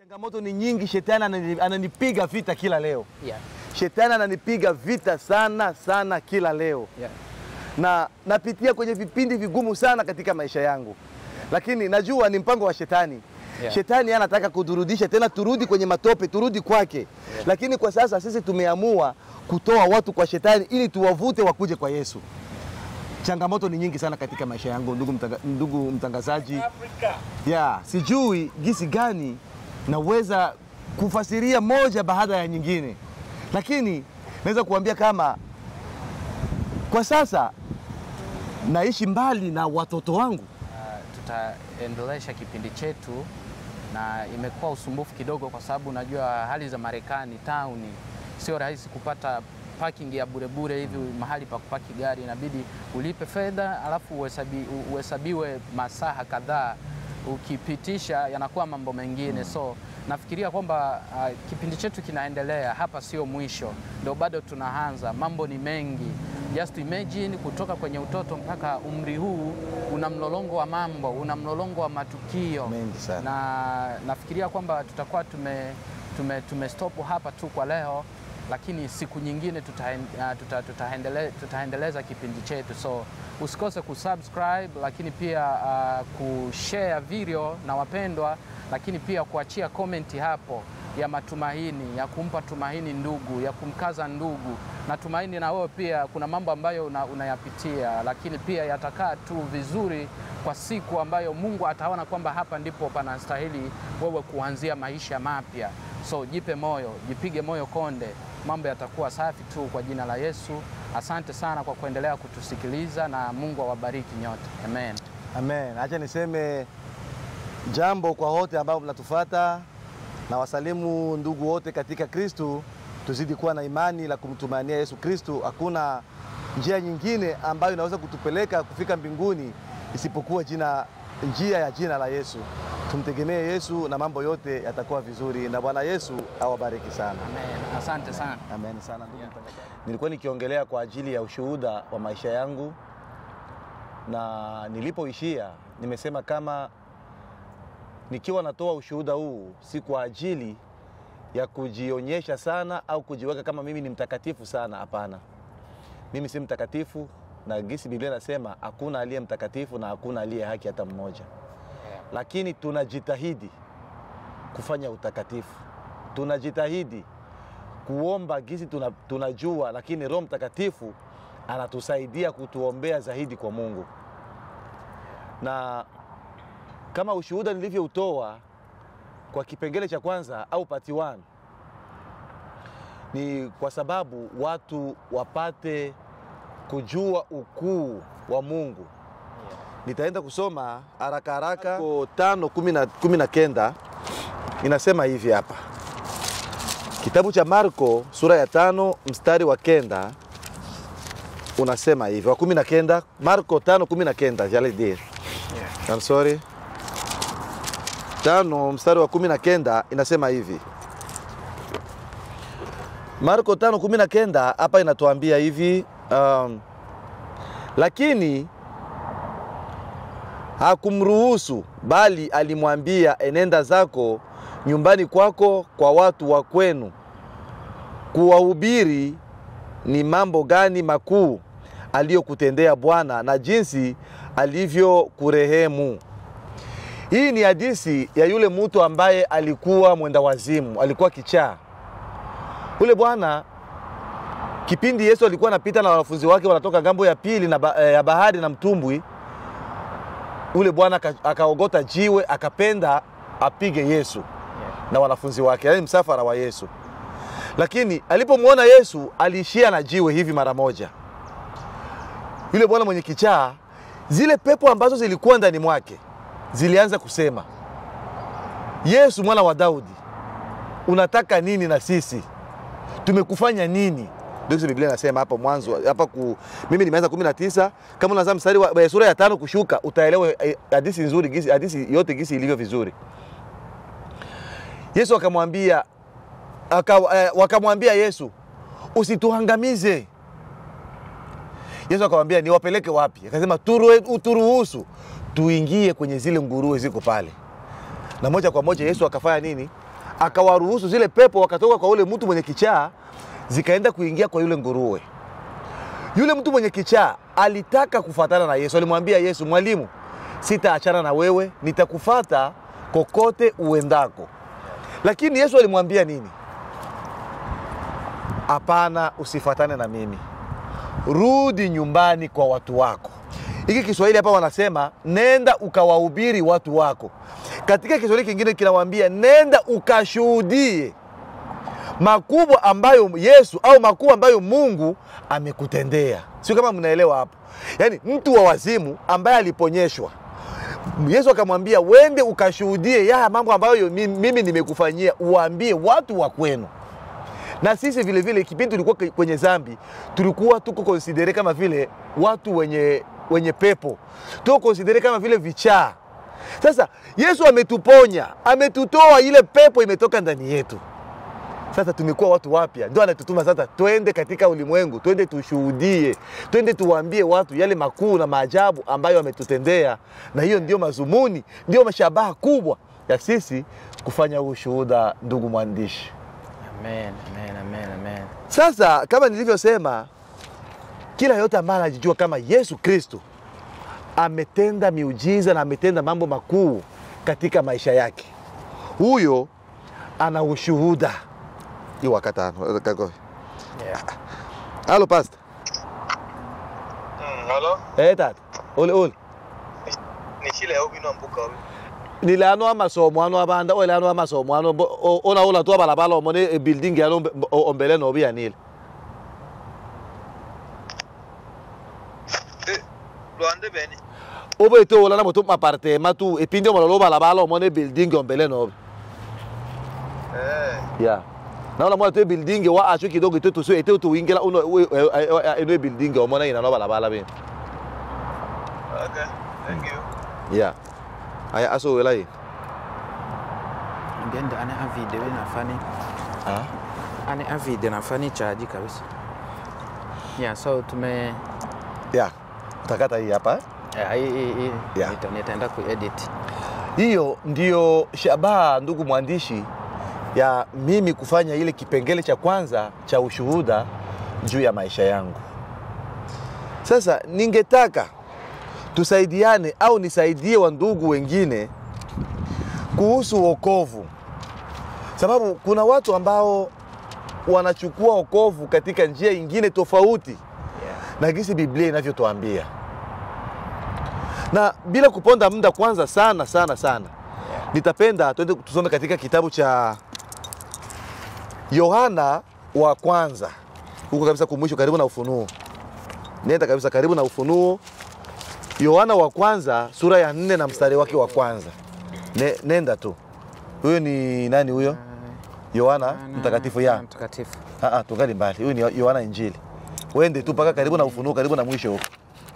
Changamoto ni nyingi, shetani anani- ananipiga vita kila leo. Yeah. Shetani ananipiga vita sana sana kila leo, Yeah. na napitia kwenye vipindi vigumu sana katika maisha yangu, lakini najua ni mpango wa shetani. Yeah. Shetani anataka kuturudisha tena, turudi kwenye matope, turudi kwake. Lakini kwa sasa sisi tumeamua kutoa watu kwa shetani ili tuwavute wakuje kwa Yesu. Changamoto ni nyingi sana katika maisha yangu, ndugu, mtanga, ndugu mtangazaji ya sijui jinsi gani naweza kufasiria moja baada ya nyingine, lakini naweza kuambia kama kwa sasa naishi mbali na watoto wangu. tutaendelesha kipindi chetu na imekuwa usumbufu kidogo, kwa sababu unajua hali za Marekani tauni, sio rahisi kupata parking ya burebure hivi, mahali pa kupaki gari inabidi ulipe fedha alafu uhesabi, uhesabiwe masaha kadhaa, ukipitisha yanakuwa mambo mengine so nafikiria kwamba uh, kipindi chetu kinaendelea hapa, sio mwisho, ndio bado tunaanza. Mambo ni mengi, just imagine kutoka kwenye utoto mpaka umri huu, una mlolongo wa mambo, una mlolongo wa matukio Mengi sana. na nafikiria kwamba tutakuwa tume, tume, tume stop hapa tu kwa leo, lakini siku nyingine tutaen- uh, tuta, tutaendele, tutaendeleza kipindi chetu, so usikose kusubscribe, lakini pia uh, kushare video na wapendwa, lakini pia kuachia komenti hapo ya matumaini, ya kumpa tumaini ndugu, ya kumkaza ndugu. Natumaini na wewe pia kuna mambo ambayo una, unayapitia, lakini pia yatakaa tu vizuri kwa siku ambayo Mungu ataona kwamba hapa ndipo panastahili wewe kuanzia maisha mapya. So jipe moyo, jipige moyo konde, mambo yatakuwa safi tu kwa jina la Yesu. Asante sana kwa kuendelea kutusikiliza na Mungu awabariki nyote. Amen. Amen. Acha niseme jambo kwa wote ambao mnatufata na wasalimu ndugu wote katika Kristu. Tuzidi kuwa na imani la kumtumania Yesu Kristu. Hakuna njia nyingine ambayo inaweza kutupeleka kufika mbinguni isipokuwa jina, njia ya jina la Yesu. Tumtegemee Yesu na mambo yote yatakuwa vizuri, na Bwana Yesu awabariki sana. Amen. Asante sana. Amen sana ndugu mtangazaji. Nilikuwa nikiongelea kwa ajili ya ushuhuda wa maisha yangu, na nilipoishia nimesema kama nikiwa natoa ushuhuda huu si kwa ajili ya kujionyesha sana au kujiweka kama mimi ni mtakatifu sana. Hapana, mimi si mtakatifu, na gisi Biblia inasema hakuna aliye mtakatifu na hakuna aliye haki hata mmoja, lakini tunajitahidi kufanya utakatifu, tunajitahidi kuomba gisi tuna, tunajua, lakini Roho Mtakatifu anatusaidia kutuombea zaidi kwa Mungu. Na kama ushuhuda nilivyoutoa kwa kipengele cha kwanza au part 1 ni kwa sababu watu wapate kujua ukuu wa Mungu. Nitaenda kusoma haraka haraka Marko tano kumi na- kumi na kenda inasema hivi hapa Kitabu cha Marko sura ya tano mstari wa kenda unasema hivi, wa kumi na kenda Marko tano kumi na kenda j'allais dire. I'm sorry. Tano mstari wa kumi na kenda inasema hivi. Marko tano kumi na kenda hapa inatuambia hivi um, lakini hakumruhusu bali alimwambia, enenda zako nyumbani kwako kwa watu wa kwenu, kuwahubiri ni mambo gani makuu aliyokutendea Bwana na jinsi alivyokurehemu. Hii ni hadithi ya yule mtu ambaye alikuwa mwenda wazimu, alikuwa kichaa. Ule bwana kipindi Yesu alikuwa anapita na wanafunzi wake wanatoka ngambo ya pili na ba, eh, ya bahari na mtumbwi, ule bwana aka- akaogota jiwe akapenda apige Yesu na wanafunzi wake, yaani msafara wa Yesu. Lakini alipomwona Yesu aliishia na jiwe hivi mara moja. Yule bwana mwenye kichaa, zile pepo ambazo zilikuwa ndani mwake zilianza kusema, Yesu mwana wa Daudi, unataka nini na sisi? Tumekufanya nini? Ndio kisa Biblia inasema hapo mwanzo hapa ku, mimi nimeanza 19 kama unaanza mstari wa eh, sura ya tano kushuka utaelewa eh, hadithi nzuri gisi hadithi yote gisi ilivyo vizuri. Yesu akamwambia aka, eh, wakamwambia Yesu usituangamize. Yesu akamwambia niwapeleke wapi? Akasema "Turue- uturuhusu tuingie kwenye zile nguruwe ziko pale. Na moja kwa moja Yesu akafanya nini? akawaruhusu zile pepo wakatoka kwa ule mtu mwenye kichaa zikaenda kuingia kwa yule nguruwe. Yule mtu mwenye kichaa alitaka kufatana na Yesu, alimwambia Yesu, mwalimu, sitaachana na wewe, nitakufata kokote uendako. Lakini Yesu alimwambia nini? Hapana, usifatane na mimi, rudi nyumbani kwa watu wako. Hiki Kiswahili hapa wanasema nenda ukawahubiri watu wako. Katika Kiswahili kingine kinawaambia nenda ukashuhudie makubwa ambayo Yesu au makubwa ambayo Mungu amekutendea. Sio kama mnaelewa hapo? Yaani mtu wa wazimu ambaye aliponyeshwa Yesu akamwambia wende ukashuhudie ya mambo ambayo mi- mimi nimekufanyia, uwaambie watu wa kwenu. Na sisi vile vile kipindi tulikuwa ke- kwenye zambi, tulikuwa tuko konsidere kama vile watu wenye, wenye pepo, tuko konsidere kama vile vichaa. Sasa Yesu ametuponya, ametutoa, ile pepo imetoka ndani yetu. Sasa tumekuwa watu wapya, ndio anatutuma sasa, twende katika ulimwengu, twende tushuhudie, twende tuwaambie watu yale makuu na maajabu ambayo ametutendea, na hiyo ndio mazumuni, ndio mashabaha kubwa ya sisi kufanya huu ushuhuda, ndugu mwandishi. Amen, amen, amen, amen. Sasa kama nilivyosema, kila yote ambaye anajijua kama Yesu Kristo ametenda miujiza na ametenda mambo makuu katika maisha yake, huyo ana ushuhuda. Hii wakatano kago. Yeah. Halo pastor. Mm, halo Eh tata. Ole ole. ni chile au bino mbuka obi Nilano amasomo ano abanda ole ano amasomo ano bo- o- ona ola tu abalabala omone e building yalo ombe- o- ombele no bianile. eh lwande bene Obo eto ola na moto apartema tu epindi omolo balabala omone building ombele no. eh ya naona mwana to building wa acho kidogo ito tuso ete tu ingela uno eno building omona ina no balabala be okay thank you ya aya aso wela yi Ngende ane a video nafani ah ane a video nafani chaji kabisa. Yeah, so tume ya utakata hii hapa eh, hii hii hii Yeah. nita- nitaenda kuedit. hiyo ndio shabaha ndugu mwandishi ya mimi kufanya ile kipengele cha kwanza cha ushuhuda juu ya maisha yangu sasa ningetaka tusaidiane au nisaidie wandugu wengine kuhusu wokovu sababu kuna watu ambao wanachukua wokovu katika njia ingine tofauti Yeah. na gisi biblia inavyotuambia na bila kuponda muda kwanza sana sana sana nitapenda tuende tusome katika kitabu cha yohana wa kwanza huko kabisa kumwisho karibu na ufunuo nenda kabisa karibu na ufunuo yohana wa kwanza sura ya nne na mstari wake wa kwanza ne, nenda tu huyo ni nani huyo yohana Ana- mtakatifu ana ya mtakatifu. Ah, ah, tungali mbali. Huyu ni Yohana Injili. Wende tu mpaka karibu na Ufunuo, karibu na mwisho huko,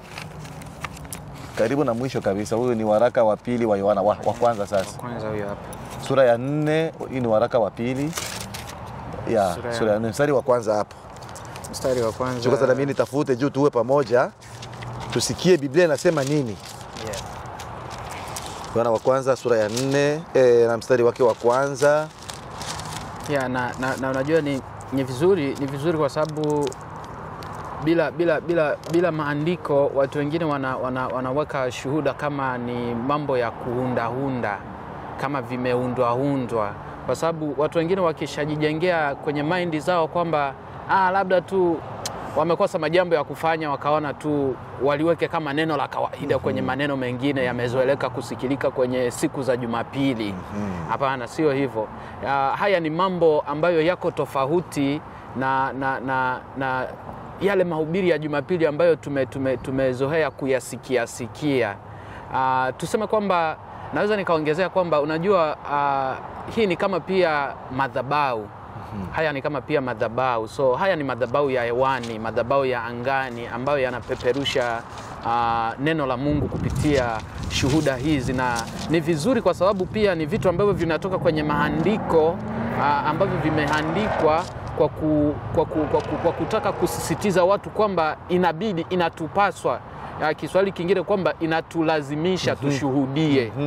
karibu na mwisho kabisa. Huyu ni waraka wa pili wa Yohana wa, wa kwanza Wa sasa, kwanza huyo hapa. sura ya nne. Hii ni waraka wa pili ya Sura ya- sura ya nne mstari wa kwanza hapo. Mstari wa kwanza. Chukua sasa, mimi nitafute juu tuwe pamoja, tusikie Biblia inasema nini. Yeah. Yohana wa kwanza sura ya nne eh, na mstari wake wa kwanza. Yeah, na, na, na unajua ni, ni vizuri ni vizuri kwa sababu bila, bila, bila, bila maandiko watu wengine wana, wana, wanaweka shuhuda kama ni mambo ya kuundahunda kama vimeundwaundwa, kwa sababu watu wengine wakishajijengea kwenye maindi zao kwamba ah, labda tu wamekosa majambo ya kufanya, wakaona tu waliweke kama neno la kawaida kwenye maneno mengine yamezoeleka kusikilika kwenye siku za Jumapili. Hapana, sio hivyo. Ah, haya ni mambo ambayo yako tofauti na, na, na, na yale mahubiri ya Jumapili ambayo tume, tume, tumezoea kuyasikia sikia. Ah, tuseme kwamba naweza nikaongezea kwamba unajua, ah, hii ni kama pia madhabahu haya ni kama pia madhabahu. So haya ni madhabahu ya hewani, madhabahu ya angani ambayo yanapeperusha ah, neno la Mungu kupitia shuhuda hizi, na ni vizuri kwa sababu pia ni vitu ambavyo vinatoka kwenye maandiko ah, ambavyo vimeandikwa kwa, ku, kwa, ku, kwa, ku, kwa kutaka kusisitiza watu kwamba inabidi, inatupaswa ah, Kiswahili kingine kwamba inatulazimisha tushuhudie. Mhm.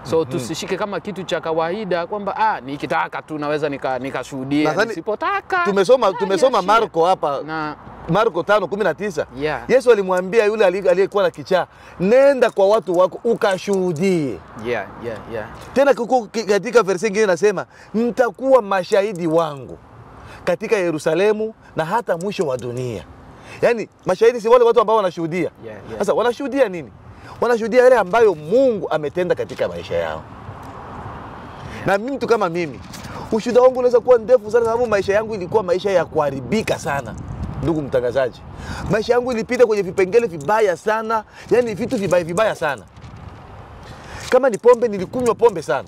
so tusishike kama kitu cha kawaida kwamba ah, nikitaka tu naweza nika- nikashuhudia Nadhani nisipotaka tumesoma ah, tumesoma niachie. Marko hapa na Marko 5:19. Yeah. Yesu alimwambia yule ali- aliyekuwa na kichaa, nenda kwa watu wako ukashuhudie. yeah, yeah, yeah. Tena kuku, ki- katika verse nyingine nasema mtakuwa mashahidi wangu katika Yerusalemu na hata mwisho wa dunia. Yaani mashahidi si wale watu ambao wanashuhudia. Yeah, yeah. Sasa wanashuhudia nini? Wanashuhudia yale ambayo Mungu ametenda katika maisha yao. Na mimi mtu kama mimi, ushuhuda wangu unaweza kuwa ndefu sana, sababu maisha yangu ilikuwa maisha ya kuharibika sana. Ndugu mtangazaji, maisha yangu ilipita kwenye vipengele vibaya sana, yani vitu vibaya vibaya sana. Kama ni pombe, nilikunywa pombe sana.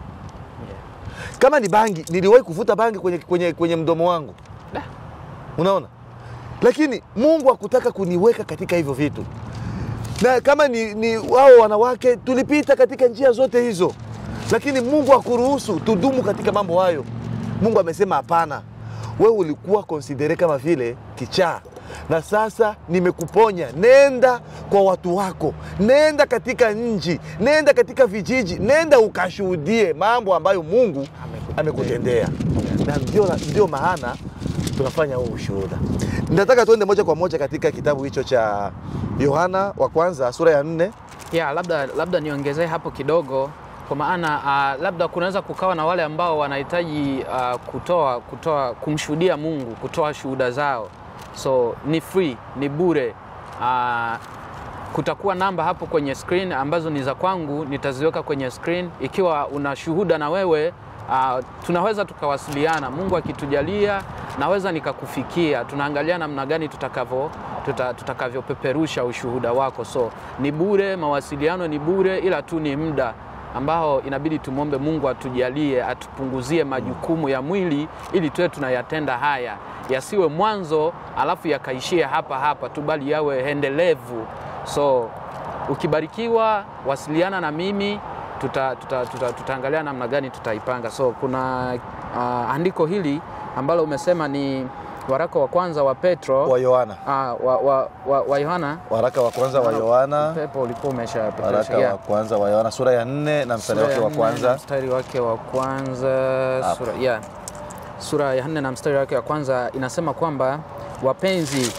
Kama ni bangi, niliwahi kuvuta bangi kwenye, kwenye, kwenye mdomo wangu. Da. Unaona, lakini Mungu hakutaka kuniweka katika hivyo vitu na kama ni, ni wao wanawake tulipita katika njia zote hizo, lakini Mungu hakuruhusu tudumu katika mambo hayo. Mungu amesema hapana, wewe ulikuwa konsidere kama vile kichaa, na sasa nimekuponya. Nenda kwa watu wako, nenda katika nchi, nenda katika vijiji, nenda ukashuhudie mambo ambayo Mungu amekutendea, na ndio, ndio maana tunafanya huu ushuhuda. Nataka tuende moja kwa moja katika kitabu hicho cha Yohana wa kwanza sura ya nne. Yeah, labda, labda niongezee hapo kidogo kwa maana uh, labda kunaweza kukawa na wale ambao wanahitaji uh, kutoa kutoa kumshuhudia Mungu, kutoa shuhuda zao, so ni free, ni bure. Uh, kutakuwa namba hapo kwenye screen ambazo ni za kwangu, nitaziweka kwenye screen. Ikiwa una shuhuda na wewe uh, tunaweza tukawasiliana. Mungu akitujalia, naweza nikakufikia. Tunaangalia namna gani tutakavyo tuta, tutakavyopeperusha ushuhuda wako. So ni bure, mawasiliano ni bure, ila tu ni muda ambao inabidi tumwombe Mungu atujalie, atupunguzie majukumu ya mwili ili tuwe tunayatenda haya, yasiwe mwanzo alafu yakaishie hapa hapa tu, bali yawe endelevu. So ukibarikiwa, wasiliana na mimi tuta, tuta, tuta, tutaangalia namna gani tutaipanga. So kuna uh, andiko hili ambalo umesema ni waraka wa kwanza wa Petro wa Yohana, uh, wa, wa, wa, wa Yohana waraka wa kwanza wa Yohana, pepo ulikuwa umesha waraka wa kwanza wa Yohana sura ya nne na mstari wake wa kwanza. mstari wake wa kwanza Hapo. sura, yeah. sura ya nne na mstari wake wa kwanza inasema kwamba wapenzi,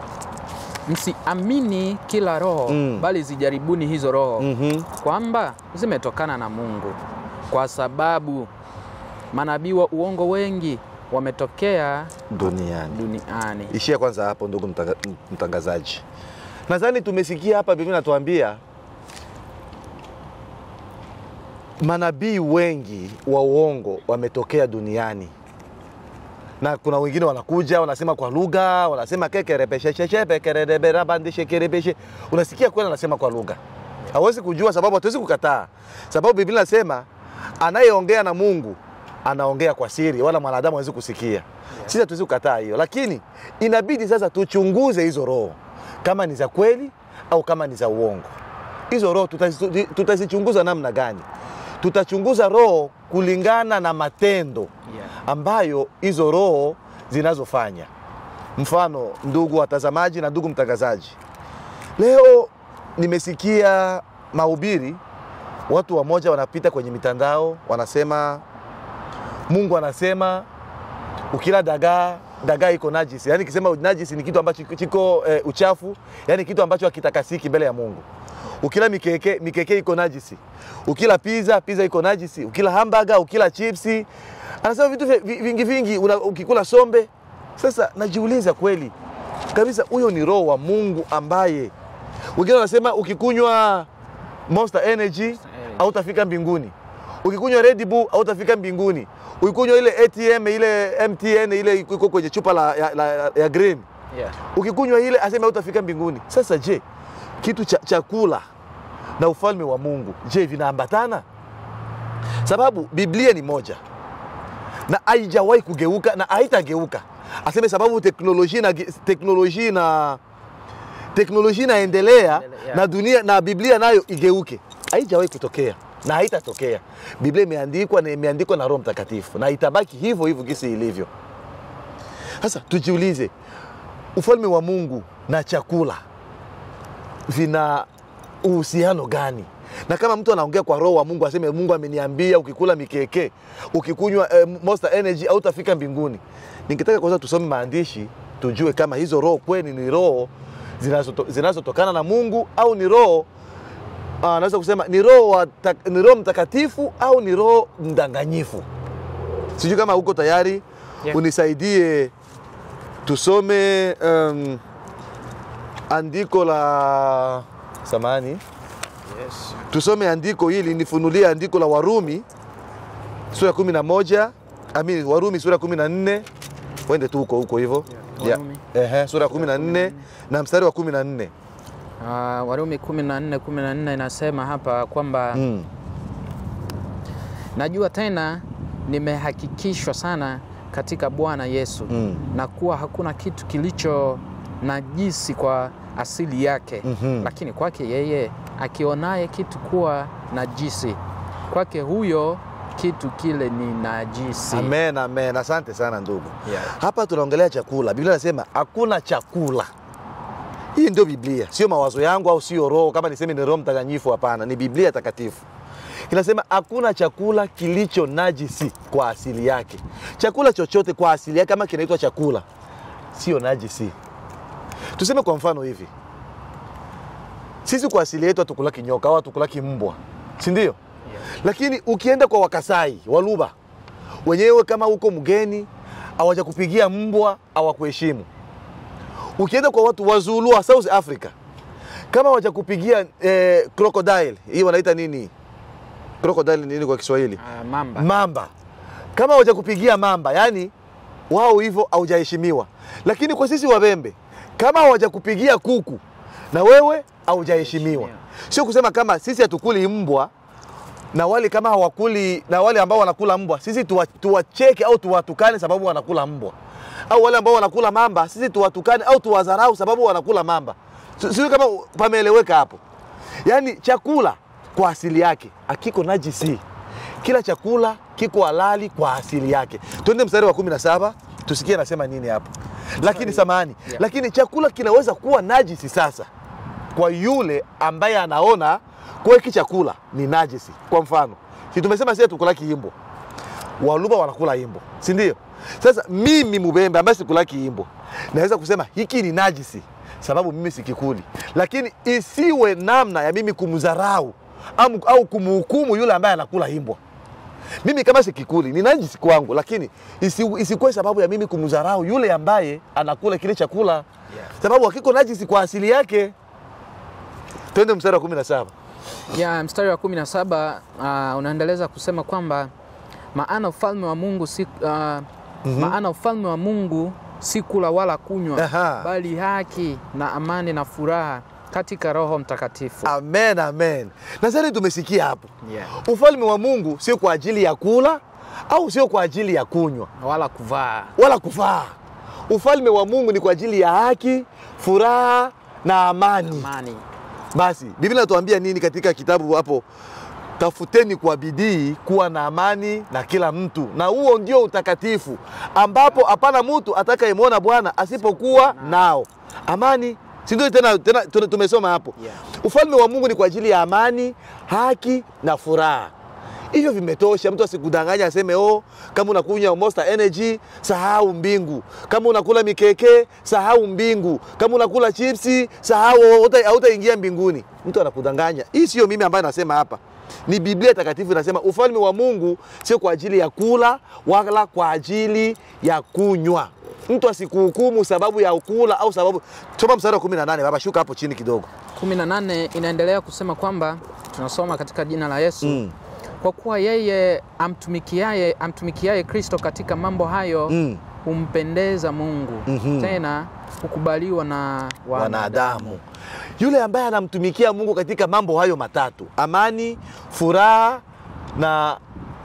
msiamini kila roho Mm. bali zijaribuni hizo roho Mhm. kwamba zimetokana na Mungu, kwa sababu manabii wa uongo wengi wametokea Duniani. duniani. Ishia kwanza hapo, ndugu mtanga- mtangazaji. Nadhani tumesikia hapa, Biblia inatuambia manabii wengi wa uongo wametokea duniani, na kuna wengine wanakuja wanasema kwa lugha, wanasema kekerepesheshepekerereberabandishekerebeshe. Unasikia kweli anasema kwa lugha, hawezi kujua sababu, hatuwezi kukataa sababu Biblia inasema anayeongea na Mungu anaongea kwa siri, wala mwanadamu hawezi kusikia. Sisi hatuwezi kukataa hiyo, lakini inabidi sasa tuchunguze hizo roho kama ni za kweli au kama ni za uongo. Hizo roho tutazi- tutazichunguza namna gani? Tutachunguza roho kulingana na matendo Yeah. ambayo hizo roho zinazofanya. Mfano, ndugu watazamaji na ndugu mtangazaji, leo nimesikia mahubiri, watu wamoja wanapita kwenye mitandao wanasema, Mungu anasema ukila dagaa dagaa iko najisi. Yaani kisema najisi ni kitu ambacho kiko- kiko eh, uchafu, yaani kitu ambacho hakitakasiki mbele ya Mungu. Ukila mikeke mikeke iko najisi. Ukila pizza pizza iko najisi. Ukila hamburger, ukila chipsi, anasema vitu vi- vi- vingi vingi. Una, ukikula sombe. Sasa najiuliza kweli kabisa, huyo ni roho wa Mungu ambaye wengine wanasema ukikunywa Monster Energy hautafika mbinguni. Ukikunywa Red Bull hautafika mbinguni. Ukikunywa ile ATM ile MTN ile iko kwenye chupa la, ya, la, ya green Yeah. ukikunywa ile aseme hautafika mbinguni. Sasa je, kitu cha chakula na ufalme wa Mungu je, vinaambatana? Sababu Biblia ni moja na haijawahi kugeuka na haitageuka. Aseme sababu teknolojia na teknolojia na teknolojia inaendelea Endelea. na dunia na Biblia nayo igeuke, haijawahi kutokea na haitatokea. Biblia imeandikwa na imeandikwa na Roho Mtakatifu na itabaki hivyo hivyo kisi ilivyo. Sasa tujiulize, ufalme wa Mungu na chakula vina uhusiano gani? na kama mtu anaongea kwa roho wa mungu aseme mungu ameniambia ukikula mikeke ukikunywa eh, monster energy hautafika mbinguni ningetaka kwanza tusome maandishi tujue kama hizo roho kweli ni roho zinazoto- zinazotokana na mungu au ni roho ah, naweza kusema ni roho wa ta- ni roho mtakatifu au ni roho mdanganyifu sijui kama uko tayari Yeah. unisaidie tusome um, andiko la samani Yes. tusome andiko hili nifunulie andiko la warumi sura ya kumi na moja ami warumi sura ya kumi na nne wende tu huko huko hivyo Yeah, Warumi. Ehe, sura ya kumi na nne na mstari wa kumi na nne Uh, Warumi 14 14 inasema hapa kwamba Mm. najua tena nimehakikishwa sana katika Bwana Yesu Mm. na kuwa hakuna kitu kilicho najisi kwa asili yake Mhm. lakini kwake yeye akionaye kitu kuwa najisi kwake huyo kitu kile ni najisi. amen amen asante sana ndugu Yeah. hapa tunaongelea chakula biblia inasema hakuna chakula hii ndio biblia sio mawazo yangu au sio roho kama niseme ni roho mtakatifu hapana ni biblia takatifu inasema hakuna chakula kilicho najisi kwa asili yake chakula chochote kwa asili yake kama kinaitwa chakula sio najisi tuseme kwa mfano hivi sisi kwa asili yetu hatukulaki nyoka au hatukulaki mbwa si ndio lakini ukienda kwa wakasai waluba wenyewe kama uko mgeni hawajakupigia mbwa hawakuheshimu ukienda kwa watu wazulu wa south africa kama hawajakupigia eh, crocodile hii wanaita nini crocodile ni nini kwa kiswahili Uh, mamba. mamba kama hawajakupigia mamba yani wao hivyo haujaheshimiwa lakini kwa sisi wabembe kama hawajakupigia kuku na wewe haujaheshimiwa sio kusema kama sisi hatukuli mbwa na wale kama hawakuli na wale ambao wanakula mbwa sisi tuwa- tuwacheke au tuwatukane sababu wanakula mbwa au wale ambao wanakula mamba sisi tuwatukane au tuwadharau sababu wanakula mamba Si- sijui kama pameeleweka hapo yaani chakula kwa asili yake akiko najisi kila chakula kiko halali kwa asili yake twende mstari wa kumi na saba tusikie anasema nini hapo lakini samani Yeah. lakini chakula kinaweza kuwa najisi sasa kwa yule ambaye anaona kwa hiki chakula ni najisi kwa mfano si tumesema sisi tukulaki imbo waluba wanakula imbo si ndio sasa mimi mubembe ambaye sikulaki imbo naweza kusema hiki ni najisi sababu mimi sikikuli lakini isiwe namna ya mimi kumdharau au, au kumhukumu yule ambaye anakula imbwa mimi kama sikikuli ni najisi kwangu lakini isi, isikuwe sababu ya mimi kumdharau yule ambaye anakula kile chakula Yeah. sababu hakiko najisi kwa asili yake twende mstari wa kumi na saba ya mstari wa 17 uh, unaendeleza kusema kwamba maana ufalme wa Mungu si uh, maana ufalme wa Mungu si kula wala kunywa Aha. bali haki na amani na furaha katika Roho Mtakatifu. amen amen nadhani tumesikia hapo Yeah. ufalme wa mungu sio kwa ajili ya kula au sio kwa ajili ya kunywa Wala kuvaa. wala kufaa ufalme wa mungu ni kwa ajili ya haki furaha na amani Amani. basi biblia inatuambia nini katika kitabu hapo tafuteni kwa bidii kuwa na amani na kila mtu na huo ndio utakatifu ambapo hapana mtu atakayemwona bwana asipokuwa nao amani si ndio tena, tena tuna- tumesoma hapo Yeah. ufalme wa mungu ni kwa ajili ya amani haki na furaha hivyo vimetosha mtu asikudanganya aseme oh kama unakunywa monster energy sahau mbingu kama unakula mikeke sahau mbingu kama unakula chipsi sahau hauta- hautaingia mbinguni mtu anakudanganya hii sio mimi ambaye nasema hapa ni biblia takatifu inasema ufalme wa mungu sio kwa ajili ya kula wala kwa ajili ya kunywa mtu asikuhukumu sababu ya kula au sababu soma mstari wa 18 baba shuka hapo chini kidogo 18 inaendelea kusema kwamba tunasoma katika jina la Yesu Mm. kwa kuwa yeye amtumikiaye amtumikiaye Kristo katika mambo hayo Mm. humpendeza Mungu Mhm. tena hukubaliwa na wanadamu yule ambaye anamtumikia mungu katika mambo hayo matatu amani furaha na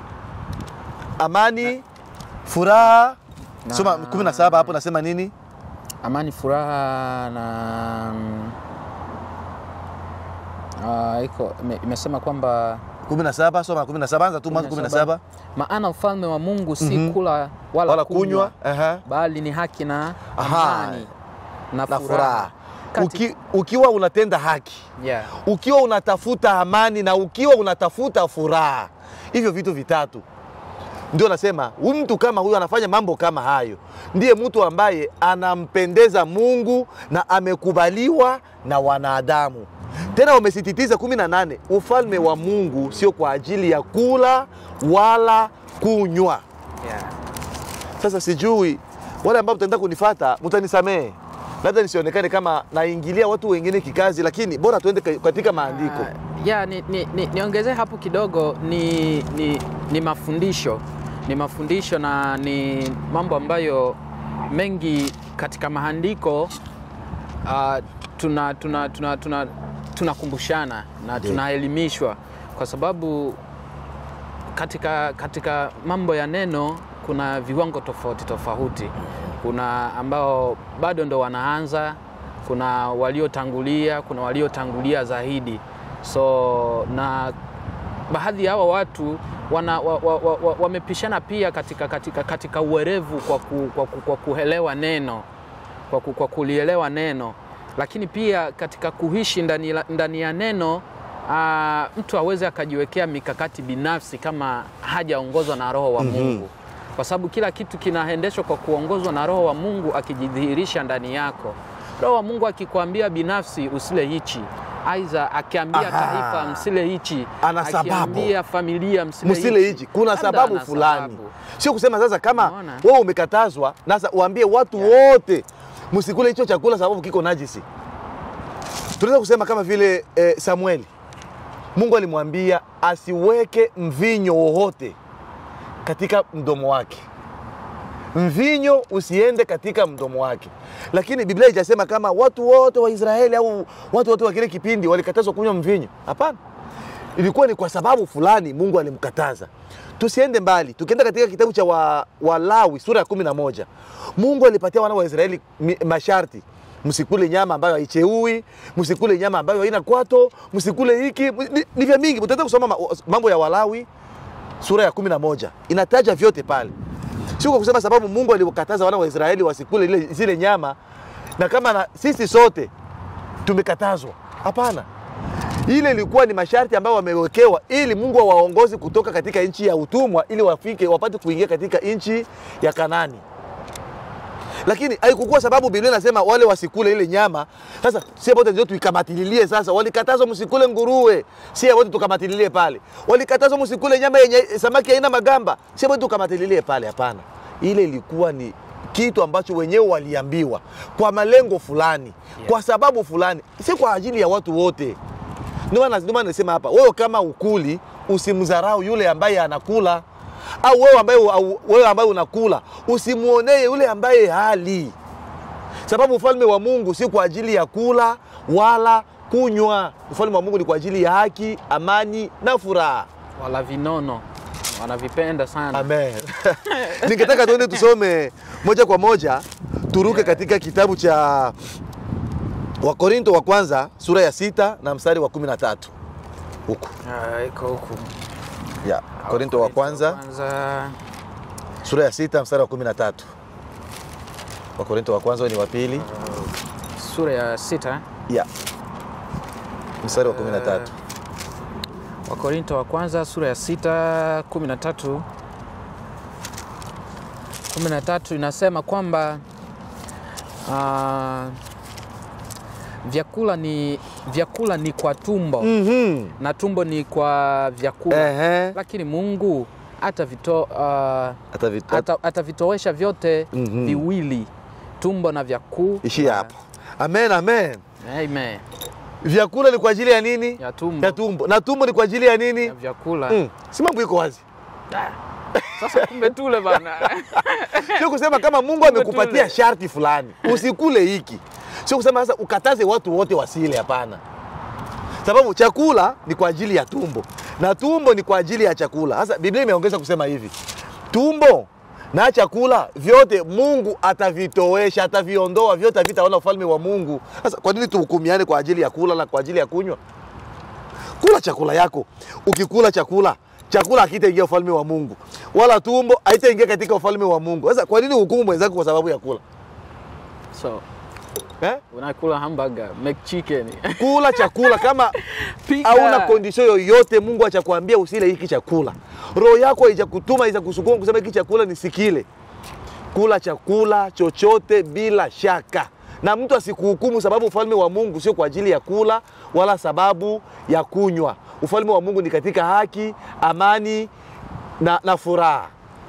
amani furaha Na- soma 17 hapo nasema nini amani, furaha na uh, iko ime- imesema kwamba 17 soma 17 anza tu mwanzo 17 maana ufalme wa Mungu si Mhm. kula wala, wala kunywa, kunywa aha, bali ni haki na Aha. amani na na furaha furaha Kati- Uki, ukiwa unatenda haki yeah. ukiwa unatafuta amani na ukiwa unatafuta furaha, hivyo vitu vitatu ndio nasema huyu mtu kama huyu anafanya mambo kama hayo, ndiye mtu ambaye anampendeza Mungu na amekubaliwa na wanadamu. Tena wamesisitiza kumi na nane, ufalme wa Mungu sio kwa ajili ya kula wala kunywa. Yeah. Sasa sijui wale ambao mtaenda kunifata, mtanisamehe, labda nisionekane kama naingilia watu wengine kikazi, lakini bora tuende ka- katika maandiko. Uh, ya ni, ni, ni, niongezee hapo kidogo ni, ni, ni mafundisho ni mafundisho na ni mambo ambayo mengi katika maandiko uh, tuna tuna tuna tuna tunakumbushana na Ndiyo. tunaelimishwa kwa sababu katika, katika mambo ya neno kuna viwango tofauti tofauti. Kuna ambao bado ndo wanaanza, kuna waliotangulia, kuna waliotangulia zaidi. So na baadhi ya hawa watu wana, wa, wa, wa, wa, wamepishana pia katika, katika, katika uwerevu kwa, ku, kwa, ku, kwa kuelewa neno kwa, ku, kwa kulielewa neno, lakini pia katika kuishi ndani, la- ndani ya neno aa, mtu aweze akajiwekea mikakati binafsi kama hajaongozwa na Roho wa Mungu, kwa sababu kila kitu kinaendeshwa kwa kuongozwa na Roho wa Mungu akijidhihirisha ndani yako. Roho wa Mungu akikwambia binafsi usile hichi, aidha akiambia Aha. taifa msile hichi, Ana sababu. akiambia familia msile, msile hichi, kuna Labda sababu ana fulani, sababu. sio kusema sasa kama Umeona? wewe umekatazwa, sasa uambie watu wote msikule hicho chakula sababu kiko najisi. Tunaweza kusema kama vile eh, Samueli, Mungu alimwambia asiweke mvinyo wowote katika mdomo wake, mvinyo usiende katika mdomo wake. Lakini Biblia haijasema kama watu wote wa Israeli au watu wote wa kile kipindi walikatazwa kunywa mvinyo. Hapana, ilikuwa ni kwa sababu fulani Mungu alimkataza. Tusiende mbali, tukienda katika kitabu cha wa- Walawi sura ya kumi na moja Mungu alipatia wana wa Israeli mi- masharti msikule nyama ambayo haicheui, msikule nyama ambayo haina kwato, msikule hiki. Ni, ni vya mingi, mtaenda kusoma ma- mambo ya Walawi sura ya kumi na moja inataja vyote pale, sio kwa kusema sababu Mungu aliwakataza wana wa Israeli wasikule ile, zile nyama na kama na, sisi sote tumekatazwa. Hapana, ile ilikuwa ni masharti ambayo wamewekewa ili Mungu awaongoze kutoka katika nchi ya utumwa ili wafike wapate kuingia katika nchi ya Kanani. Lakini haikukuwa sababu Biblia inasema wale wasikule ile nyama. Sasa sie wote ndio tuikamatililie sasa. Walikatazwa msikule nguruwe, sie wote tukamatililie pale. Walikatazwa msikule nyama yenye samaki haina magamba, sie wote tukamatililie pale. Hapana, ile ilikuwa ni kitu ambacho wenyewe waliambiwa kwa malengo fulani, kwa sababu fulani, si kwa ajili ya watu wote. Ndio maana ndio maana nasema hapa, wewe kama ukuli usimdharau yule ambaye anakula, au wewe ambaye au wewe ambaye unakula usimuonee yule ambaye hali, sababu ufalme wa Mungu si kwa ajili ya kula wala kunywa. Ufalme wa Mungu ni kwa ajili ya haki, amani na furaha. wala vinono wanavipenda sana. Amen. Ningetaka tuende tusome moja kwa moja, turuke katika kitabu cha Wakorinto wa kwanza sura ya sita na mstari wa kumi na tatu huku Ah, iko huku. ya Korinto wa kwanza kwanza sura ya sita mstari wa kumi na tatu Wakorinto wa kwanza ni wa pili sura ya sita ya mstari wa kumi na tatu Wakorinto wa kwanza sura ya sita kumi na tatu kumi na tatu inasema kwamba ah, vyakula ni vyakula ni kwa tumbo Mhm. na tumbo ni kwa vyakula Ehe. lakini Mungu atavito, ah, Atavi- ata, atavitowesha vyote Mhm. viwili tumbo na vyakula. ishia hapo. Amen, amen. Amen. Vyakula ni kwa ajili ya nini? Ya tumbo. Ya tumbo. Na tumbo ni kwa ajili ya nini? Ya vyakula. Mm. Si mambo iko wazi. Sasa kumbe tule bana. Sio kusema kama Mungu amekupatia tule. sharti fulani usikule hiki, sio kusema sasa ukataze watu wote wasile. Hapana, sababu chakula ni kwa ajili ya tumbo na tumbo ni kwa ajili ya chakula. Sasa Biblia imeongeza kusema hivi, tumbo na chakula vyote Mungu atavitowesha, ataviondoa, vyote havitaona ufalme wa Mungu. Sasa kwa nini tuhukumiane kwa ajili ya kula na kwa ajili ya kunywa? Kula chakula yako. Ukikula chakula, chakula hakitaingia ufalme wa Mungu, wala tumbo haitaingia katika ufalme wa Mungu. Sasa kwa nini hukumu mwenzako kwa sababu ya kula? So, eh? unakula hamburger, McChicken. kula chakula kama Pika. hauna kondisio yoyote mungu achakwambia usile hiki chakula roho yako haijakutuma haijakusukuma kusema hiki chakula nisikile kula chakula chochote bila shaka na mtu asikuhukumu sababu ufalme wa mungu sio kwa ajili ya kula wala sababu ya kunywa ufalme wa mungu ni katika haki amani na, na furaha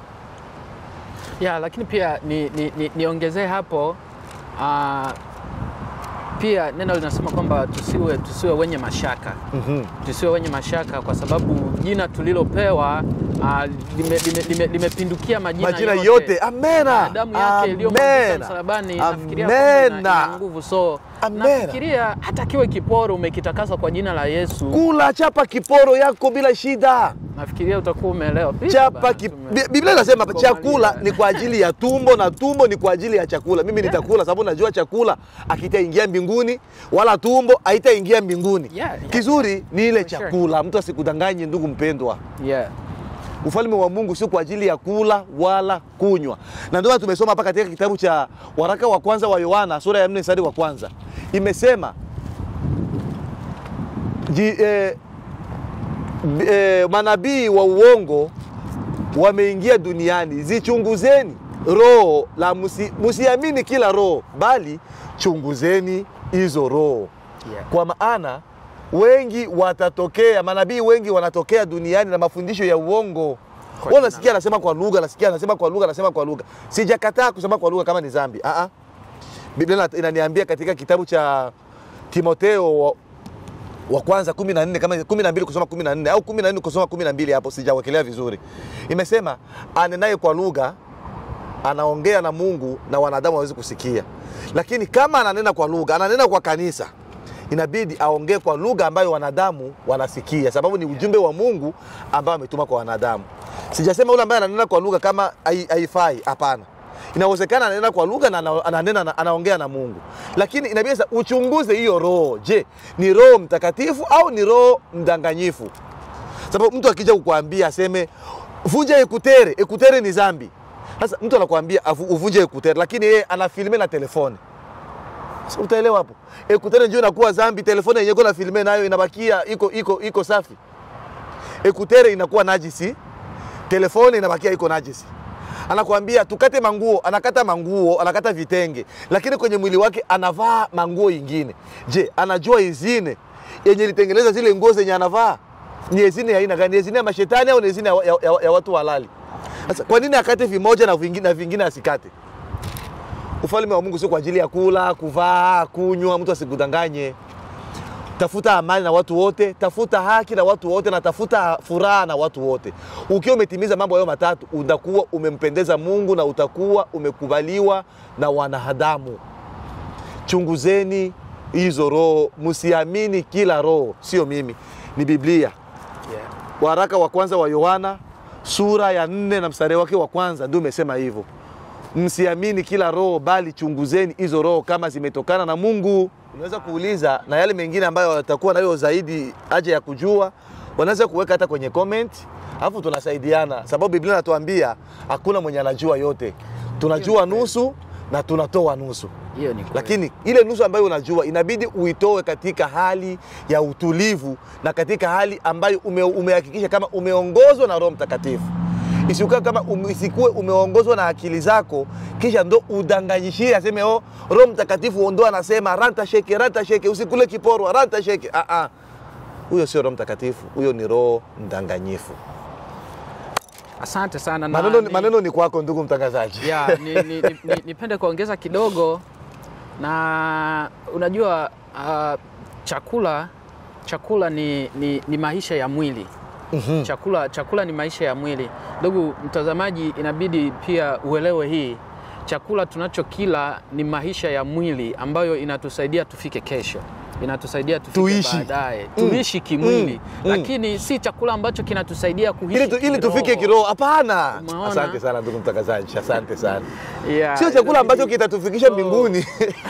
ya lakini pia ni, ni, ni, niongezee hapo uh, pia neno linasema kwamba tusiwe, tusiwe wenye mashaka mm-hmm. tusiwe wenye mashaka kwa sababu jina tulilopewa uh, limepindukia lime, lime, limepindukia majina, majina yote amena Na damu yake iliyomwagika Amena. msalabani nafikiria kwamba ina- ina Amena. nguvu so Amena. nafikiria hata kiwe kiporo umekitakasa kwa jina la Yesu kula chapa kiporo yako bila shida nafikiria utakuwa umeelewa Pia chapa bana, ki... tume- Bi- Biblia inasema hapa, tukomaliza. chakula ni kwa ajili ya tumbo na tumbo ni kwa ajili ya chakula. Mimi nitakula sababu najua chakula akitaingia mbinguni wala tumbo haitaingia mbinguni. Yeah, yeah. Kizuri ni ile For sure. chakula. Mtu asikudanganye ndugu mpendwa. yeah. Ufalme wa Mungu sio kwa ajili ya kula wala kunywa, na ndio maana tumesoma hapa katika kitabu cha waraka wa kwanza wa Yohana sura ya 4 mstari wa kwanza imesema ji, eh, b- eh, manabii wa uongo wameingia duniani, zichunguzeni roho la musi, musiamini kila roho, bali chunguzeni hizo roho Yeah. kwa maana wengi watatokea, manabii wengi wanatokea duniani na mafundisho ya uongo. Kwa Wewe jina unasikia anasema kwa lugha, nasikia anasema kwa lugha, anasema kwa lugha. Sijakataa kusema kwa lugha kama ni dhambi. Ah ah. Biblia ina- inaniambia katika kitabu cha Timotheo wa, wa kwanza 14 kama 12 kusoma 14 au 14 kusoma 12 hapo sijawekelea vizuri. Imesema anenaye kwa lugha anaongea na Mungu na wanadamu hawezi kusikia, lakini kama ananena kwa lugha, ananena kwa kanisa, inabidi aongee kwa lugha ambayo wanadamu wanasikia, sababu ni ujumbe wa Mungu ambao ametuma kwa wanadamu. Sijasema yule ambaye ananena kwa lugha kama hai- haifai, hapana. Inawezekana ananena kwa lugha na ana- ananena na, anaongea na Mungu, lakini inabidi sasa uchunguze hiyo roho. Je, ni roho mtakatifu au ni roho mdanganyifu? sababu mtu akija kukuambia aseme vunja ekutere, ekutere ni zambi. Sasa mtu anakuambia avu- uvunje ekutere, lakini yeye anafilme na telefoni. Sasa utaelewa hapo, ekutere ndio inakuwa zambi, telefoni yenyewe kuna filme nayo inabakia iko iko iko safi. Ekutere inakuwa najisi, telefoni inabakia iko najisi. Anakuambia tukate manguo, anakata manguo, anakata vitenge, lakini kwenye mwili wake anavaa manguo ingine. Je, anajua izine yenye ilitengeneza zile nguo zenye anavaa ni ezine ya aina gani? Ni ezine ya mashetani au ni ezine ya, ya, ya, ya watu halali? Sasa kwa nini akate vimoja na vingine, na vingine asikate? Ufalme wa Mungu sio kwa ajili ya kula, kuvaa, kunywa. Mtu asikudanganye. Tafuta amani na watu wote, tafuta haki na watu wote, na tafuta furaha na watu wote. Ukiwa umetimiza mambo hayo matatu, utakuwa umempendeza Mungu na utakuwa umekubaliwa na wanadamu. Chunguzeni hizo roho, msiamini kila roho. Sio mimi, ni Biblia. Yeah. Waraka wa kwanza wa Yohana sura ya nne na mstari wake wa kwanza ndio umesema hivyo, msiamini kila roho, bali chunguzeni hizo roho kama zimetokana na Mungu. Unaweza kuuliza na yale mengine ambayo watakuwa nayo zaidi haja ya kujua, wanaweza kuweka hata kwenye comment, alafu tunasaidiana, sababu Biblia inatuambia hakuna mwenye anajua yote, tunajua nusu na tunatoa nusu Hiyo ni kweli. lakini ile nusu ambayo unajua inabidi uitoe katika hali ya utulivu na katika hali ambayo ume, umehakikisha kama umeongozwa na Roho Mtakatifu. Isikuwe kama um, isikuwe umeongozwa na akili zako kisha ndo udanganyishie aseme oh, Roho Mtakatifu ndo anasema ranta sheke ranta sheke, usikule kiporwa ranta sheke. Ah, ah. Huyo sio Roho Mtakatifu, huyo ni roho mdanganyifu. Asante sana na Maneno, ni- maneno ni kwako ndugu mtangazaji. ya ni, ni, ni, ni, nipende kuongeza kidogo na unajua uh, chakula chakula ni, ni, ni maisha ya mwili Mhm. chakula, chakula ni maisha ya mwili. Ndugu mtazamaji, inabidi pia uelewe hii, chakula tunachokila ni maisha ya mwili ambayo inatusaidia tufike kesho, inatusaidia tufike Tuishi. baadaye, Mm. tuishi kimwili Mm. lakini si chakula ambacho kinatusaidia kuishi ili, tu, ili kiroho. tufike kiroho. Hapana. Umeona? Asante sana ndugu mtangazaji, asante sana. Yeah, Sio chakula ambacho inabidi- kitatufikisha So, mbinguni.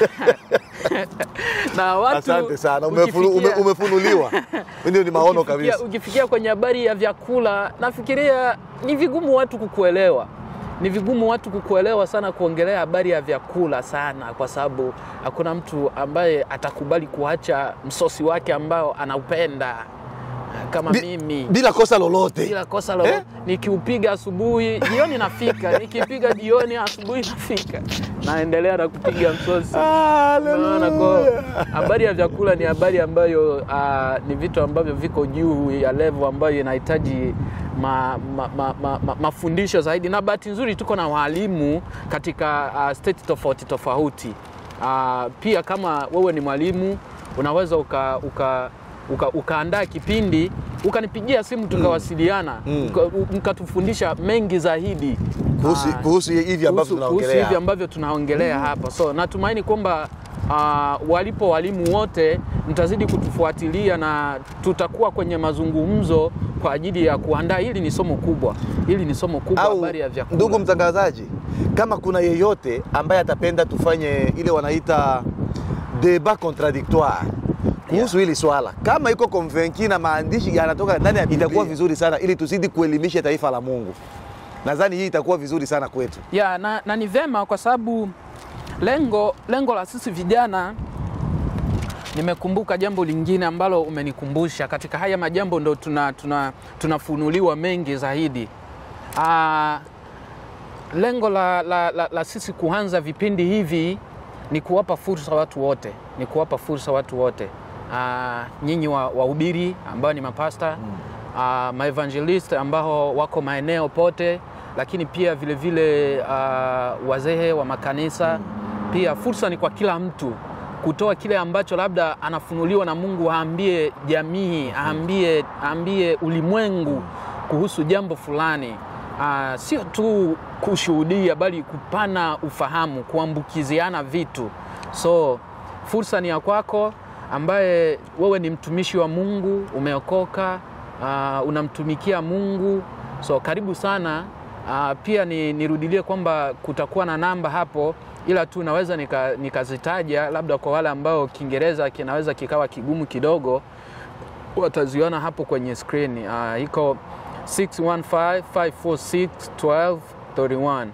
na watu Asante sana, umefunu, ume, ukifikia- umefunuliwa. Ndio ni maono ukifikia- kabisa. Ukifikia kwenye habari ya vyakula, nafikiria ni vigumu watu kukuelewa, ni vigumu watu kukuelewa sana kuongelea habari ya vyakula sana, kwa sababu hakuna mtu ambaye atakubali kuacha msosi wake ambao anaupenda kama Bi- mimi bila kosa lolote bila kosa lolote. Eh? Nikiupiga asubuhi, jioni nafika, nikipiga jioni, asubuhi nafika, naendelea na kupiga msosi. Unaona, kwa habari ya vyakula ni habari ambayo ah, ni vitu ambavyo viko juu ya level ambayo inahitaji ma, ma, ma, ma, ma, mafundisho zaidi, na bahati nzuri tuko na walimu katika ah, state tofauti tofauti. Ah, pia kama wewe ni mwalimu unaweza uka, uka uka, ukaandaa kipindi ukanipigia simu tukawasiliana Mm. uka- mkatufundisha mengi zaidi kuhusu, Ah, kuhusu hivi ambavyo kuhusu- kuhusu tunaongelea hivi ambavyo tunaongelea hapa. So natumaini kwamba uh, walipo walimu wote mtazidi kutufuatilia na tutakuwa kwenye mazungumzo kwa ajili ya kuandaa. Hili ni somo kubwa, hili ni somo kubwa, au habari ya vyakula. ndugu mtangazaji, kama kuna yeyote ambaye atapenda tufanye ile wanaita debat contradictoire kuhusu hili swala, kama iko convaincu na maandishi yanatoka ndani ya Biblia, itakuwa vizuri sana, ili tuzidi kuelimisha taifa la Mungu. Nadhani hii itakuwa vizuri sana kwetu. ya na, na ni vema kwa sababu lengo, lengo la sisi vijana nimekumbuka jambo lingine ambalo umenikumbusha katika haya majambo ndo tuna, tuna, tunafunuliwa mengi zaidi Aa, lengo la, la, la, la sisi kuanza vipindi hivi ni kuwapa fursa watu wote ni kuwapa fursa watu wote Aa, nyinyi wa- wahubiri ambao ni mapasta uh, maevangelist ambao wako maeneo pote, lakini pia vile vile uh, wazee wa makanisa pia fursa ni kwa kila mtu kutoa kile ambacho labda anafunuliwa na Mungu, aambie jamii, aambie, aambie ulimwengu kuhusu jambo fulani. Uh, sio tu kushuhudia, bali kupana ufahamu, kuambukiziana vitu. So fursa ni ya kwako, ambaye wewe ni mtumishi wa Mungu, umeokoka, uh, unamtumikia Mungu. So karibu sana. Uh, pia ni, nirudilie kwamba kutakuwa na namba hapo, ila tu naweza nika- nikazitaja labda kwa wale ambao Kiingereza kinaweza kikawa kigumu kidogo, wataziona hapo kwenye screen. Uh, iko 615-546-1231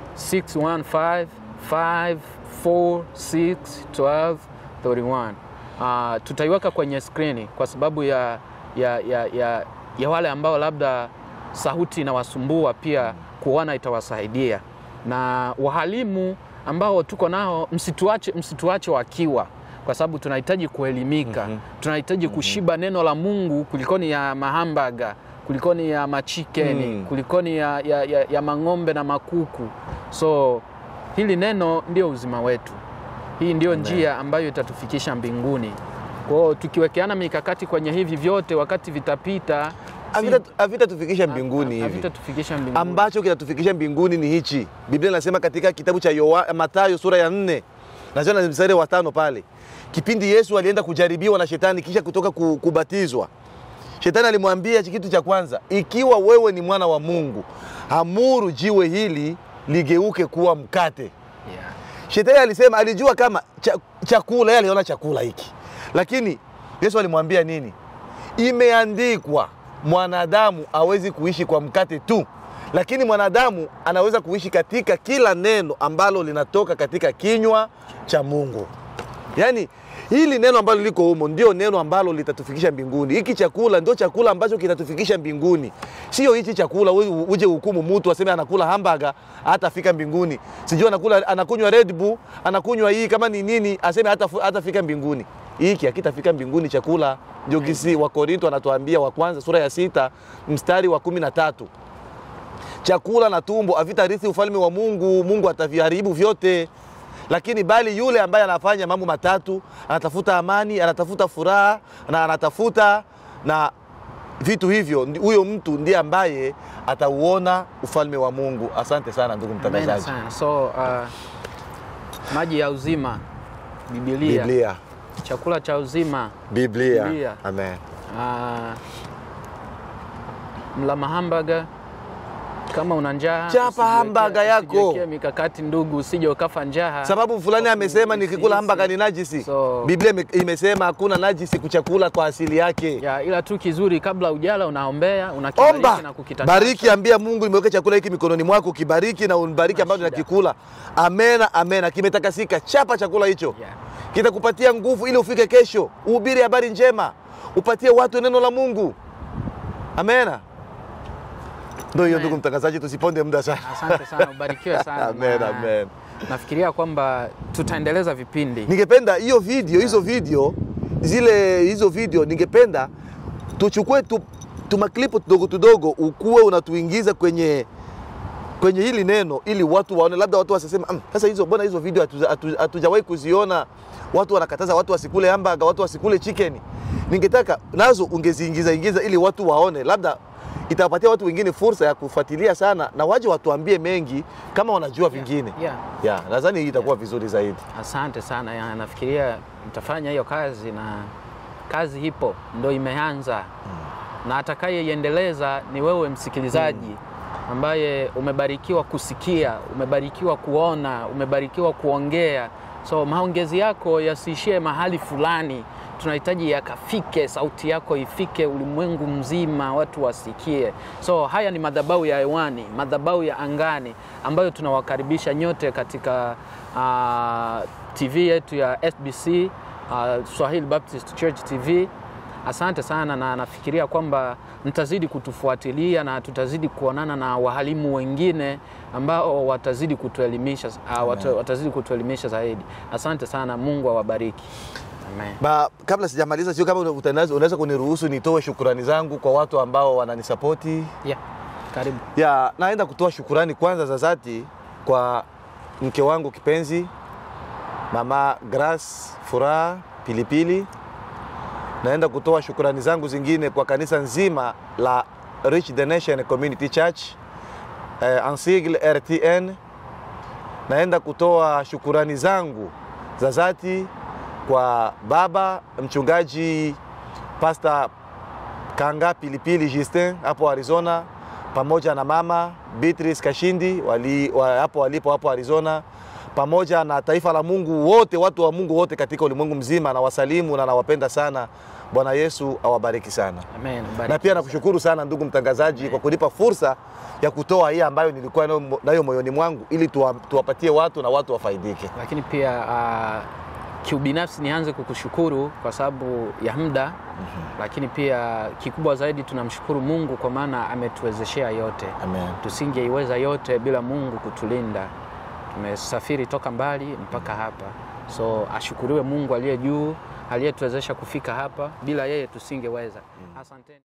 615-546-1231. Uh, tutaiweka kwenye skrini kwa sababu ya, ya, ya, ya, ya wale ambao labda sauti inawasumbua pia kuona itawasaidia, na wahalimu ambao tuko nao msituache, msituache wakiwa kwa sababu tunahitaji kuelimika tunahitaji kushiba neno la Mungu kulikoni ya mahambaga kulikoni ya machikeni Mm. kulikoni ya, ya, ya, ya mang'ombe na makuku. So hili neno ndio uzima wetu, hii ndio njia ambayo itatufikisha mbinguni. Kwa hiyo tukiwekeana mikakati kwenye hivi vyote, wakati vitapita, si- Havita- Havitatufikisha mbinguni hivi havitatufikisha mbinguni. ambacho kinatufikisha mbinguni ni hichi. Biblia inasema katika kitabu cha Yoha- Mathayo sura ya nne nasema mstari wa tano pale, kipindi Yesu alienda kujaribiwa na shetani kisha kutoka ku- kubatizwa, shetani alimwambia kitu cha kwanza, ikiwa wewe ni mwana wa Mungu, amuru jiwe hili ligeuke kuwa mkate. yeah. Shetani alisema alijua kama cha, chakula, yeye aliona chakula hiki, lakini Yesu alimwambia nini? Imeandikwa, mwanadamu hawezi kuishi kwa mkate tu, lakini mwanadamu anaweza kuishi katika kila neno ambalo linatoka katika kinywa cha Mungu. Yaani hili neno ambalo liko humo ndio neno ambalo litatufikisha mbinguni. Hiki chakula ndio chakula ambacho kitatufikisha mbinguni, sio hichi chakula u- uje hukumu mtu aseme anakula hamburger hatafika mbinguni, sijui anakula anakunywa Red Bull anakunywa hii kama ni nini, aseme hata hatafika mbinguni. Hiki hakitafika mbinguni chakula. Ndio kisi wa Korinto anatuambia wa kwanza sura ya sita mstari wa kumi na tatu chakula na tumbo havitarithi ufalme wa Mungu. Mungu ataviharibu vyote, lakini bali yule ambaye anafanya mambo matatu, anatafuta amani, anatafuta furaha na anatafuta na vitu hivyo, ndi- huyo mtu ndiye ambaye atauona ufalme wa Mungu. Asante sana ndugu Amen mtangazaji. sana. So uh, maji ya uzima, Biblia, Biblia, chakula cha uzima Biblia. Biblia. Amen. uh, mla mahambaga Kama una njaa Chapa usijiwekee- hamburger yako. usijiwekee mikakati ndugu, usije ukafa njaa. sababu fulani Kwa amesema kuhisi- nikikula hamburger ni najisi. So- Biblia ime- imesema hakuna najisi kuchakula kwa asili yake. ya, ila tu kizuri, kabla ujala unaombea, unakibariki Omba, na kukitakasa. bariki, ambia Mungu nimeweka chakula hiki mikononi mwako, kibariki na unibariki ambacho shida. nakikula. Amena, amena. Kimetakasika, chapa chakula hicho, Yeah. kitakupatia nguvu ili ufike kesho, uhubiri habari njema, upatie watu neno la Mungu. Amena. Ndio hiyo, Amen. ndugu mtangazaji, tusiponde muda sana. Asante sana, ubarikiwe sana. Amen, Na amen. Nafikiria kwamba tutaendeleza vipindi Ningependa hiyo video, hizo video zile hizo video, ningependa tuchukue tu, tumaklipu tudogo tudogo, ukuwe unatuingiza kwenye kwenye hili neno ili watu waone, labda watu wasisema "Mm, sasa hizo mbona hizo video hatu- hatu- hatujawahi kuziona, watu wanakataza watu wasikule hamburger, watu wasikule chicken. Ningetaka nazo ungeziingiza ingiza ili watu waone, labda itawapatia watu wengine fursa ya kufuatilia sana na waje watuambie mengi kama wanajua vingine. yeah. Yeah, nadhani hii itakuwa vizuri zaidi. Asante sana ya, nafikiria mtafanya hiyo kazi na kazi ipo ndo imeanza na atakayeiendeleza ni wewe msikilizaji ambaye umebarikiwa kusikia, umebarikiwa kuona, umebarikiwa kuongea. So maongezi yako yasiishie mahali fulani, tunahitaji yakafike, sauti yako ifike ulimwengu mzima, watu wasikie. So haya ni madhabahu ya hewani, madhabahu ya angani ambayo tunawakaribisha nyote katika uh, TV yetu ya SBC uh, Swahili Baptist Church TV. Asante sana, na nafikiria kwamba mtazidi kutufuatilia na tutazidi kuonana na wahalimu wengine ambao watazidi kutuelimisha, uh, wata, watazidi kutuelimisha zaidi. Asante sana, Mungu awabariki. Amen. Ba, kabla sijamaliza, sio kama utanazo- unaweza kuniruhusu nitoe shukurani zangu kwa watu ambao wananisapoti. Yeah. Karibu. Ya, naenda kutoa shukurani kwanza za dhati kwa mke wangu kipenzi Mama Grace Furaha Pilipili. Naenda kutoa shukurani zangu zingine kwa kanisa nzima la Reach the Nation Community Church eh, en sigle RTN. Naenda kutoa shukurani zangu za dhati kwa baba mchungaji Pastor Kanga Pilipili Justin hapo Arizona, pamoja na mama Beatrice Kashindi wali, wa, hapo walipo hapo Arizona, pamoja na taifa la Mungu wote, watu wa Mungu wote katika ulimwengu mzima, na wasalimu na nawapenda sana. Bwana Yesu awabariki sana. Amen. Na pia nakushukuru sana ndugu mtangazaji kwa kunipa fursa ya kutoa hii ambayo nilikuwa nayo- nayo moyoni mwangu ili tuwa, tuwapatie watu na watu wafaidike. lakini pia uh, kiubinafsi nianze kukushukuru kwa sababu ya muda lakini pia kikubwa zaidi tunamshukuru Mungu kwa maana ametuwezeshea yote. Amen. Tusingeiweza yote bila Mungu kutulinda. Tumesafiri toka mbali mpaka hapa, so ashukuriwe Mungu aliye juu, aliyetuwezesha kufika hapa. Bila yeye tusingeweza. Asanteni.